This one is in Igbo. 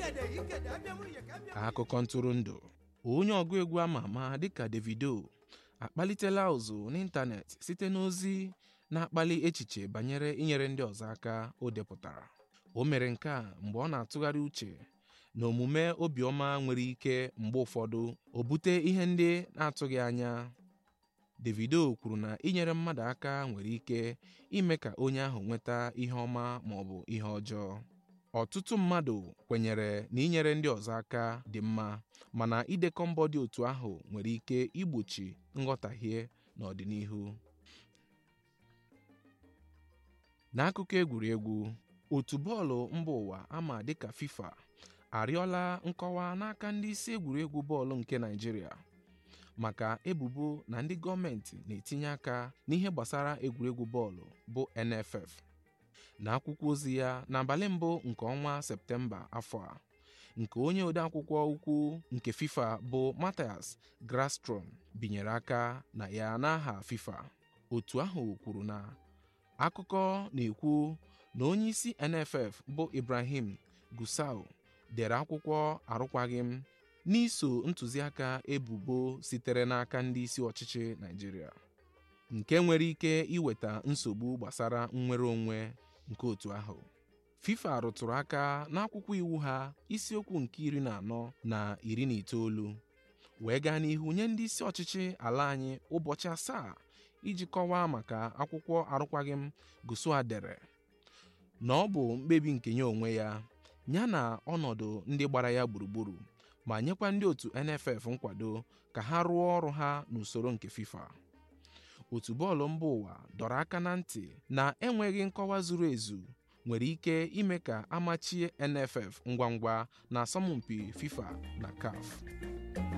akụkọ ntụrụndụ onye ọgụ egwu ama ama dịka Davido akpalitela ụzụ n'ịntanetị site n'ozi na-akpali echiche banyere inyere ndị ọzọ aka o depụtara o mere nke a mgbe ọ na-atụgharị uche na omume obiọma nwere ike mgbe ụfọdụ o bute ihe ndị na-atụghị anya Davido kwuru na inyere mmadụ aka nwere ike ime ka onye ahụ nweta ihe ọma ma ọ bụ ihe ọjọọ ọtụtụ mmadụ kwenyere na inyere ndị ọzọ aka dị mma mana idekọ mbọ dị otu ahụ nwere ike igbochi nghọtahie n'ọdịnihu n'akụkọ egwuregwu otu bọọlụ mba ụwa ama dịka FIFA arịọla nkọwa n'aka ndị isi egwuregwu bọọlụ nke Naịjirịa maka ebubo na ndị gọọmenti na-etinye aka n'ihe gbasara egwuregwu bọọlụ bụ NFF n'akwụkwọ ozi ya n'abalị mbụ nke ọnwa Septemba afọ a nke onye odeakwụkwọ ukwu nke FIFA bụ Matthias Grasstrom binyere aka na ya n'aha FIFA otu ahụ kwuru na akụkọ na-ekwu na onye isi NFF bụ Ibrahim Gusau dere akwụkwọ arụkwaghịm n'iso ntụziaka ebubo sitere n'aka ndị isi ọchịchị Naịjirịa nke nwere ike iweta nsogbu gbasara nnwere onwe nke otu ahụ FIFA rụtụrụ aka n'akwụkwọ iwu ha isiokwu nke iri na anọ na iri na itoolu wee gaa n'ihu nye ndị isi ọchịchị ala anyị ụbọchị asaa iji kọwaa maka akwụkwọ arụkwaghịm Gusau dere na ọ bụ mkpebi nke ya onwe ya ya na ọnọdụ ndị gbara ya gburugburu ma nyekwa ndị otu NFF nkwado ka ha rụọ ọrụ ha n'usoro nke FIFA otu bọọlụ mba ụwa dọrọ aka na ntị na enweghị nkọwa zuru ezu nwere ike ime ka amachie NFF ngwa ngwa na asọmpi FIFA na CAF